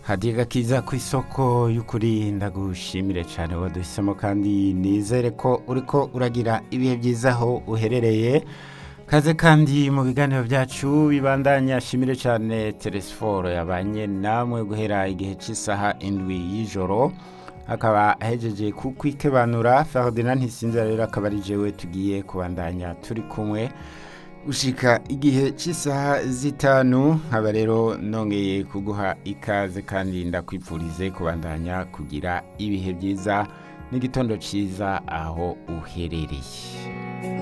hadiga kiza ku isoko y'ukuri ndagushimire cyane waduhisemo kandi nizere ko uriko uragira ibihe byiza aho uherereye kaze kandi mu biganiro byacu bibandanya shimire cyane teresiforo yabanye namwe guhera igihe cy'isaha indwi y'ijoro akaba ahejeje kukwikebanura Ferdinand ntisinzira rero akaba ari jewe tugiye kubandanya turi kumwe ushika igihe cy'isaha zitanu nkaba rero nongeye kuguha ikaze kandi ndakwipfurize kubandanya kugira ibihe byiza n'igitondo cyiza aho uherereye